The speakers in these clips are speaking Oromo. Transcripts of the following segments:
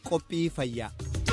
qophii fayyaa.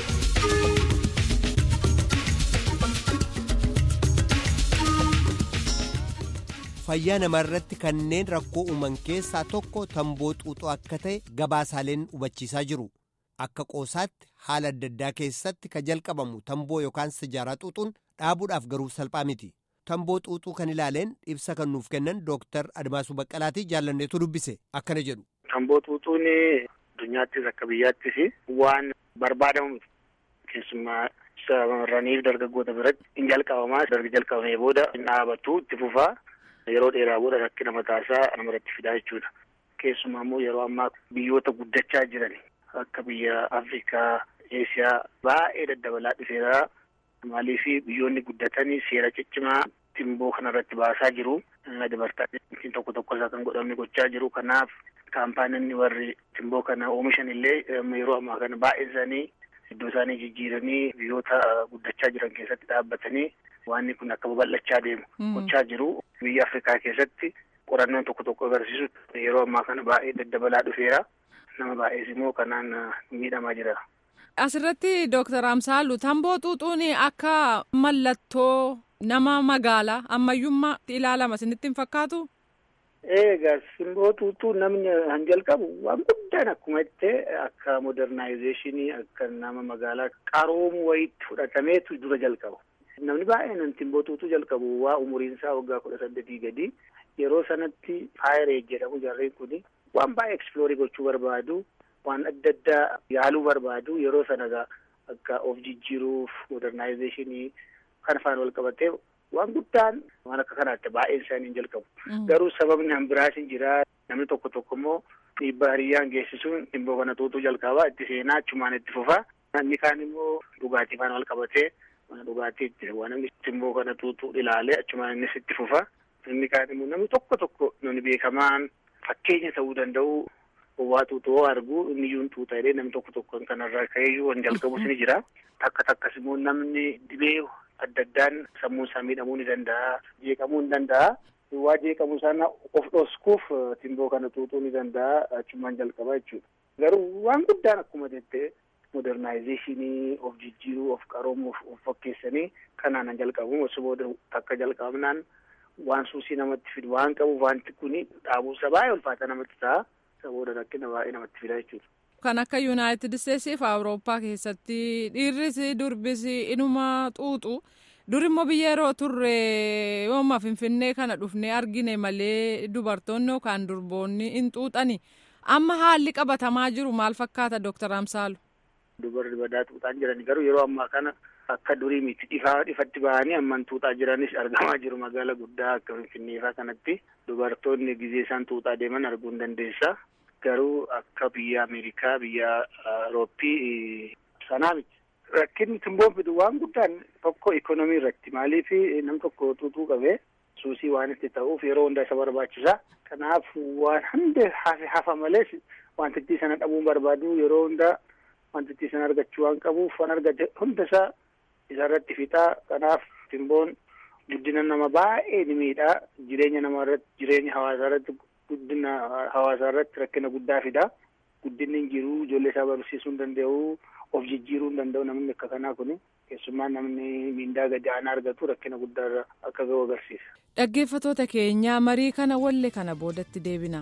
fayyaa namarratti kanneen rakkoo uuman keessaa tokko tamboo xuuxuu akka ta'e gabaasaaleen hubachiisaa jiru akka qoosaatti haala adda addaa keessatti ka jalqabamu tamboo yookaan sijaaraa xuuxuun dhaabuudhaaf garuu salphaa miti tamboo xuuxuu kan ilaaleen ibsa kan nuuf kennan dooktar admaasuu baqqalaatii jaallanneetu dubbise akkana jedhu. tamboo xuuxuun addunyaattis akka biyyaattis waan barbaadamu keessumaa shamarraniif dargaggoota biratti hin jalqabamaa darga jalqabamee booda hin dhaabatu itti fufaa. yeroo dheeraa booda rakkina mataasaa namarratti fidaa jechuudha. Keessumaa immoo yeroo ammaa biyyoota guddachaa jiran akka biyya Afrikaa, Eesiyaa baay'ee daddabalaa dhufeera. Maaliif biyyoonni guddatanii seera ciccimaa timboo kanarratti baasaa jiru. Dabartaatiin tokko tokko isaa kan godhamne gochaa jiru. Kanaaf kaampaaniin warri timboo kana oomishan illee yeroo ammaa kana baay'een isaanii iddoo isaanii jijjiiranii biyyoota guddachaa jiran keessatti dhaabbatanii waan kun akka babal'achaa deemu gochaa jiru. Biyya Afrikaa keessatti qorannoon tokko tokko agarsiisu yeroo ammaa kana baay'ee daddabalaa dhufeera. Nama baay'ees immoo kanaan miidhamaa jira. Asirratti Dooktar Amsaalu tamboo xuuxuun akka mallattoo nama magaalaa ammayyummaatti ilaalama isinitti hin fakkaatu? Eegaa simboo xuuxuu namni han jalqabu waan guddaan akkuma jettee akka modernizeeshinii akka nama magaalaa qaroomu wayiitti fudhatameetu dura jalqabu. Namni baay'een simboo xuuxuu jalqabu waa umuriin isaa waggaa kudha saddeetii gadi yeroo sanatti faayireej jedhamu jarreen kuni waan baay'ee ekspiloorii gochuu barbaadu waan adda addaa yaaluu barbaadu yeroo sana akka of jijjiiruuf modernizeeshinii kan faana wal qabatee waan guddaan waan akka kanaatti baay'een isaanii hin jalqabu. Garuu sababni han biraas hin jira namni tokko tokko immoo dhiibbaa hiriyyaan geessisuun simboo kana xuuxuu jalqabaa itti seenaa achumaan itti fufaa. Inni kaan immoo dhugaatii faana wal qabatee mana dhugaatiitti waan namni simboo kana xuuxuu ilaalee achumaan innis itti fufa. Inni kaan immoo namni tokko tokko namni beekamaan fakkeenya ta'uu danda'u waa xuuxuu argu inni iyyuu xuuxa jedhee namni tokko tokko kanarraa ka'eeyyuu waan jalqabus ni jira. Takka takkas immoo namni dhibee adda addaan sammuun isaa miidhamuu ni danda'a. Jeeqamuu ni danda'a. Waa jeeqamuu sana of dhoskuuf simboo kana xuuxuu ni danda'a achumaan jalqabaa jechuudha. Garuu waan guddaan akkuma jettee modernizeeshinii of jijjiiruu of qaroomuuf of fakkeessanii kanaan jalqabu osoo booda takka jalqabnaan waan suusii namatti fidu waan qabuuf wanti kuni dhaabuusa baay'ee ulfaata namatti ta'a sabooda rakkina baay'ee namatti fida jechuudha. Kan akka Yuunaayitid Isteetsiif Awurooppaa keessatti dhiirris durbis inuma xuuxu dur immoo biyya yeroo turre yooma Finfinnee kana dhufnee argine malee dubartoonni yookaan durboonni hin xuuxani. Amma haalli qabatamaa jiru maal fakkaata Dooktar Amsaalu? Dubarri badaa xuuxaan jiran garuu yeroo ammaa kana akka durii miti dhifaa dhifatti bahanii amman xuuxaa jiranis argamaa jiru magaala guddaa akka Finfinneefaa kanatti dubartoonni gizee isaan xuuxaa deeman arguu hin dandeessa. Garuu akka biyya Ameerikaa biyya Awurooppii sanaa miti. Rakkinni timboon fidu waan guddaan tokko ikonomii irratti maaliif nam tokko xuuxuu qabee suusii waan itti ta'uuf yeroo hundaa isa barbaachisa. Kanaaf waan hunda hafe hafa malees wantitti sana dhabuu barbaadu yeroo hundaa wantitti sana argachuu waan qabuuf waan argate hunda isaa isarratti fixaa. Kanaaf timboon guddina nama baay'ee ni miidhaa. Jireenya namaa irratti jireenya hawaasaa irratti guddina hawaasaa irratti rakkina guddaa fida. Guddinni hin jiru ijoollee isaa barsiisuu hin danda'u of jijjiiruu hin danda'u namni akka kanaa kuni keessumaa namni miindaa gadi aanaa argatu rakkina guddaa akka ga'u agarsiisa. Dhaggeeffatoota keenyaa marii kana walle kana boodatti deebina.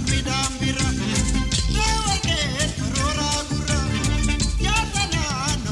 Yaasa naannoo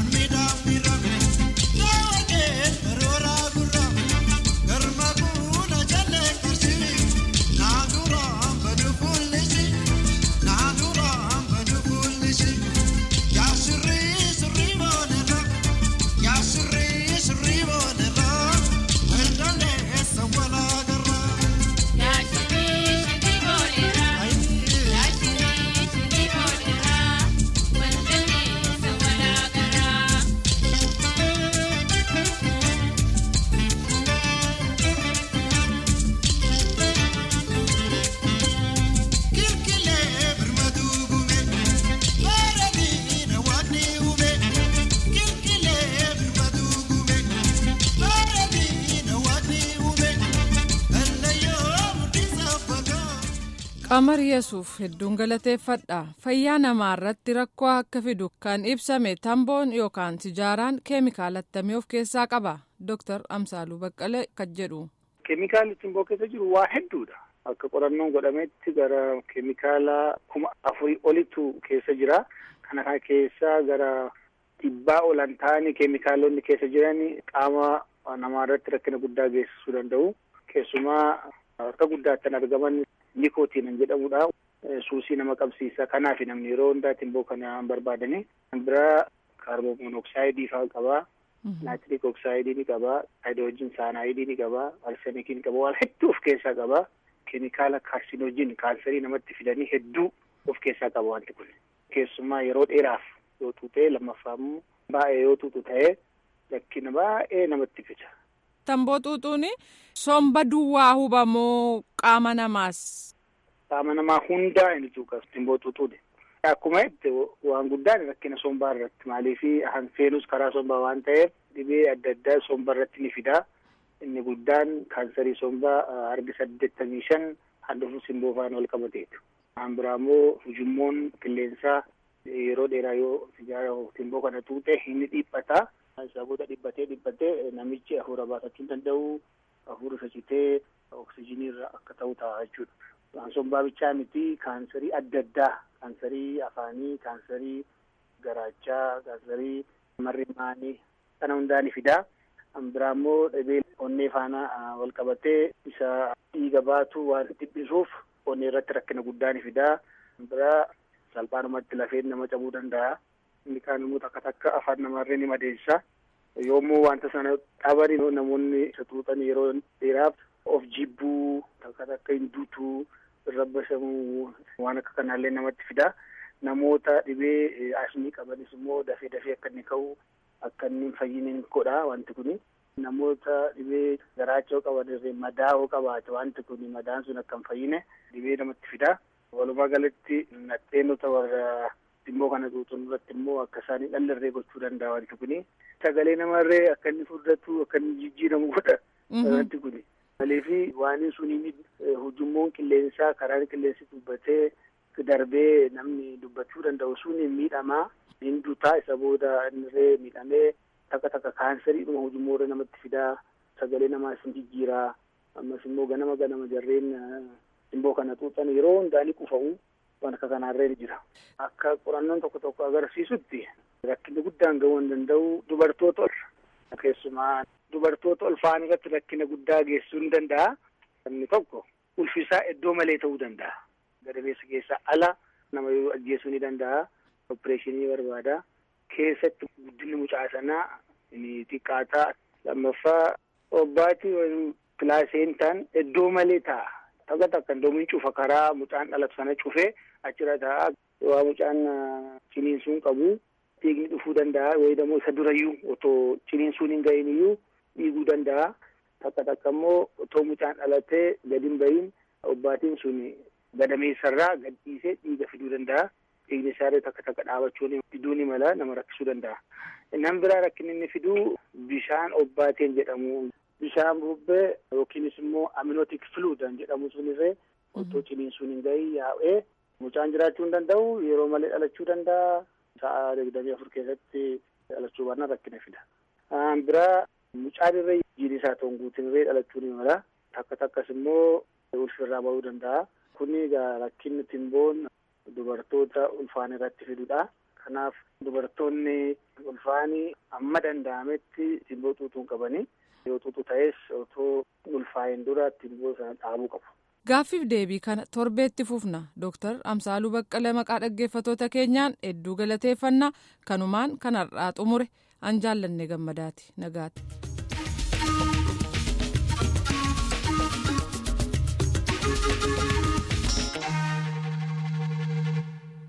qamar yesuuf hedduun galateeffadha fayyaa namaa irratti rakkoo akka fidu kan ibsame tamboon yookaan sijaaraan keemikaala akkamii of keessaa qaba dooktar amsaaluu baqqalee kan jedhu. keemikaalli timboo keessa jiru waa hedduudha akka qorannoon godhametti gara keemikaala kuma afurii olitu keessa jira kana keessaa gara dhibbaa olan ta'anii keemikaalonni keessa jiran qaama namaa irratti rakkina guddaa geessisuu danda'u keessumaa harka guddaatti argaman nikootiin jedhamudha. Suusii nama qabsiisa. Kanaaf namni yeroo hundaa timboo kana barbaadani. Kan biraa kaarboon monooksaayidii fa'aa qabaa. Naatiriik oksaayidii ni qabaa. Haayidroojin saanaayidii ni qabaa. Arsenikii ni qabaa. Waan hedduu of keessaa qabaa. Keemikaala kaarsinoojin kaanserii namatti fidanii hedduu of keessaa qaba wanti kun. Keessumaa yeroo dheeraaf yoo tuutee lammaffaa immoo baay'ee yoo tuutu ta'ee rakkina baay'ee namatti fida. Tamboo xuuxuun somba duwwaa hubamoo qaama namaas. Qaama namaa hundaa inni tuuqas timboo xuuxuudha. Akkuma jette waan guddaan rakkina sombaa irratti maaliif hanfeenus karaa sombaa waan ta'eef dhibee adda addaa sombaa irratti ni fida. Inni guddaan kaansarii sombaa harki saddeettamii shan handhuufuu simboo faana wal qabateetu. Kan biraa immoo ujummoon qilleensaa yeroo dheeraa yoo sijaara timboo kana tuute inni dhiphata. Sababoota dhibbatee dhibbatee namichi hafuura baafachuu danda'u hafuura facitee oksijinii irra akka ta'u ta'a jechuudha. Waan sombaa bichaa miti kaansarii adda addaa kaansarii afaanii, kaansarii garaachaa, kaansarii marrimaanii kana hundaa ni fidaa. Kan biraa immoo dhibee onnee faana wal qabatee isa dhiiga baatu waan dhiphisuuf onnee irratti rakkina guddaa ni fidaa. Kan biraa salphaanumatti lafeen nama cabuu danda'a. Inni kaan immoo takka takka afaan namarree ni madeessa. Yommuu wanta sana dhaban namoonni isa xuuxan yeroo dheeraaf of jibbuu takka takka hin duutuu irra bashamuu waan akka kanaallee namatti fida. Namoota dhibee asmii qabanis immoo dafee dafee akka inni ka'u akka inni hin fayyine godha wanti kuni. Namoota dhibee garaachoo qaban irree madaa'oo qabaate wanti kuni madaan sun akka hin fayyine dhibee namatti fida. Walumaa galatti nadheenota warra Timboo kana xuuxuun irratti immoo akka isaanii dhallarree gochuu danda'a wanti kuni. Sagalee namarree akka inni furdatu akka inni jijjiiramu godha wanti kuni. Maleefi waan suniin hujummoon qilleensaa karaan qilleensi dubbatee darbee namni dubbachuu danda'u suni miidhamaa hin dutaa isa booda innirree miidhamee takka takka kaansariidhuma hujummoo irra namatti fidaa sagalee namaa isin jijjiiraa ammas immoo ganama ganama jarreen timboo kana xuuxan yeroo hundaa ni qufa'u. waan akka kanaarree jira. Akka qorannoon tokko tokko agarsiisutti rakkinni guddaan ga'uu hin danda'u dubartoota ol keessumaa dubartoota ulfaan irratti rakkina guddaa geessisuu ni danda'a. Inni tokko ulfisaa iddoo malee ta'uu danda'a. Gadameessa keessaa ala nama yoo ajjeesuu ni danda'a. Opereeshinii barbaada. Keessatti guddinni mucaa sanaa ni xiqqaataa. Lammaffaa obbaati pilaasentaan iddoo malee ta'a. Takka takka iddoo cufa karaa mucaan dhalatu sana cufee achirra ta'a. Waa mucaan ciniinsuun qabu dhiigni dhufuu danda'a. Wayidamoo isa durayyuu otoo ciniinsuun hin gahin iyyuu dhiiguu danda'a. Takka takka immoo otoo mucaan dhalatee gadi hin bahin obbaatiin sun gadameessarraa gad dhiisee dhiiga fiduu danda'a. Dhiigni isaarree takka takka dhaabachuun fiduu ni mala nama rakkisuu danda'a. Nan biraa rakkinni inni fiduu bishaan obbaateen jedhamu. Bishaan bubbee yookiinis immoo aminotik fluudan jedhamu sunirree otoo ciniinsuun hin gahin yaa'ee mucaan jiraachuu hin danda'u yeroo malee dhalachuu danda'a. Sa'a digdamii afur keessatti dhalachuu baannaan rakkina fida. Biraa mucaan irree jiidhi isaa ta'uun guutin irree dhalachuu ni mala. Takka takkas immoo ulfirraa bahuu danda'a. Kuni rakkinni timboon dubartoota ulfaan irratti fidudha. Kanaaf dubartoonni ulfaanii amma danda'ametti timboo xuuxuu qabanii yoo xuuxu ta'es otoo ulfaa'in dura timboo sana dhaabuu qabu. Gaaffiif deebii kana torbeetti fufna Dooktar Amsaaluu Baqqalee maqaa dhaggeeffatoota keenyaan hedduu galateeffannaa kanumaan kan har'aa xumure an jaallanne gammadaati nagaati.